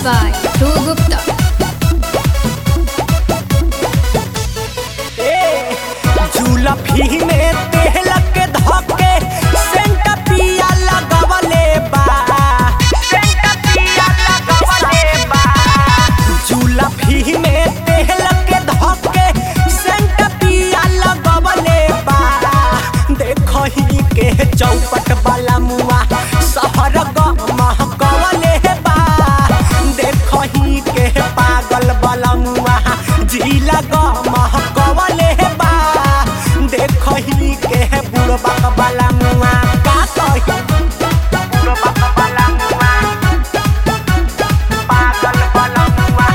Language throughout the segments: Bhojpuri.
by Dhruv Gupta. जुलफी में तेल के धके सेंट पिया लगवले बा सेंट पिया लगवले बा जुलफी में तेल के धके सेंट पिया लगवले बा देखही के चौपट वाला मुआ शहर महकवले बा देखही के पागल वाला मुआ जिला महकवले बा देखही के बुढ़बक वाला मुआ का कही बुढ़बक वाला मुआ पागल वाला मुआ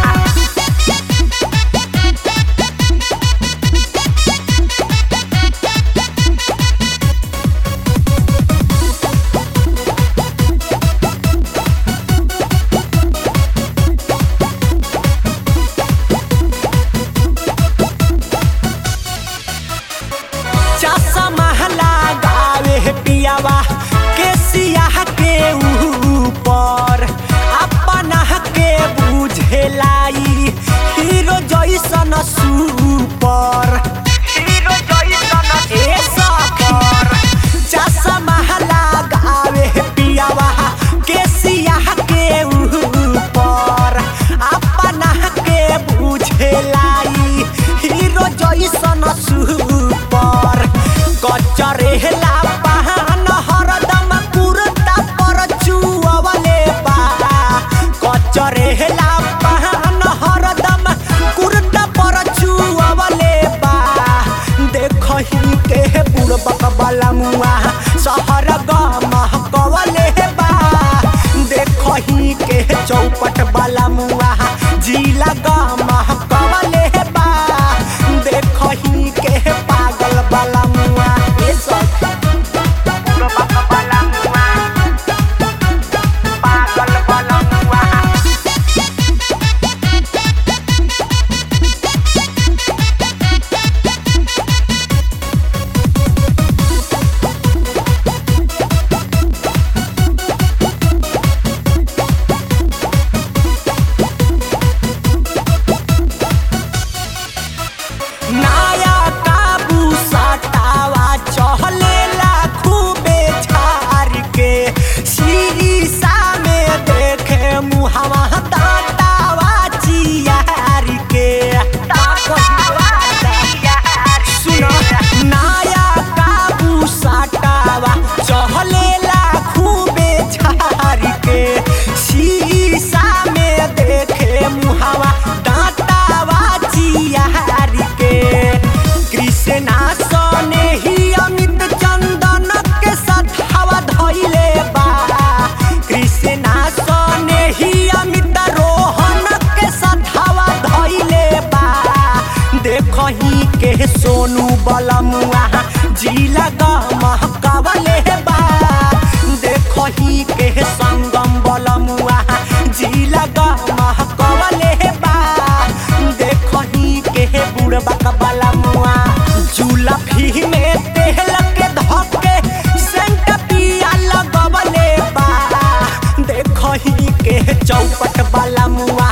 चश्मा लगावे पियावा के सियाह के ऊपर अपना के बुझेलाई हीरो जैसन सुपर हीरो जैसन ए सफर चश्मा लगावे पियावा के सियाह के ऊपर अपना के बुझेलाई हीरो जैसन सुपर कचरेला बहान हरदम कुर्ता पर चुअवले बा कचरेला बहान हरदम कुर्ता पर चुअवले बा देखही के बुढ़बक वाला मुआ शहर गमह कवले बा देखही के चौपट वाला मुआ जिला गमह कवले बा देखही के पागल वाला मुआ ए सब बुढ़बक वाला मुआ पागल वाला मुआ नाया काबू सटावा चहलेला खूबे झार के शीशा में देखे मुहवा दातावा चियार के सुनो नाया काबू सटावा चहलेला खूबे झार के शीशा में देखे मुहवा दातावा चियार के कृष्णा सने ही अमित चंदन के साथ हवा धइले बा कृष्णा सने ही अमित रोहन के साथ हवा धइले बा देखही के सोनू बलमुआ जिला गमह कवले बा देखही के संगम बलमुआ जिला गमह कवले बा देखही के बुढ़बक वाला मुआ जुलफी में तेल के धके सेंट पिया लगवले बा देखही के चौपट वाला मुआ